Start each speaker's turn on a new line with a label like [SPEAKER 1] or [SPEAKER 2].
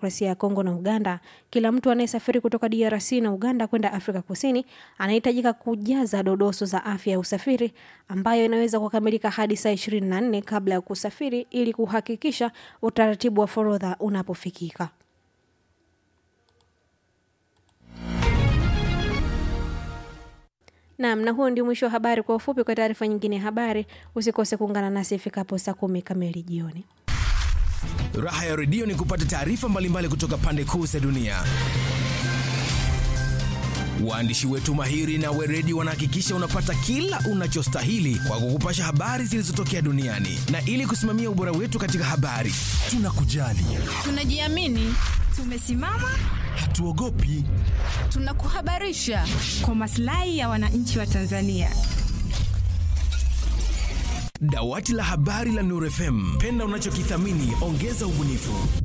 [SPEAKER 1] Kidemokrasia ya Kongo na Uganda, kila mtu anayesafiri kutoka DRC na Uganda kwenda Afrika Kusini anahitajika kujaza dodoso za afya ya usafiri ambayo inaweza kukamilika hadi saa 24 kabla ya kusafiri ili kuhakikisha utaratibu wa forodha unapofikika. Naam, na huo ndio mwisho wa habari kwa ufupi. Kwa taarifa nyingine ya habari, usikose kuungana nasi ifikapo saa kumi kamili jioni.
[SPEAKER 2] Raha ya redio ni kupata taarifa mbalimbali kutoka pande kuu za dunia. Waandishi wetu mahiri na weredi wanahakikisha unapata kila unachostahili kwa kukupasha habari zilizotokea duniani, na ili kusimamia ubora wetu katika habari, tunakujali,
[SPEAKER 3] tunajiamini, tumesimama,
[SPEAKER 2] hatuogopi,
[SPEAKER 3] tunakuhabarisha kwa maslahi ya wananchi wa Tanzania.
[SPEAKER 2] Dawati la habari la Nuru FM, penda unachokithamini, ongeza ubunifu.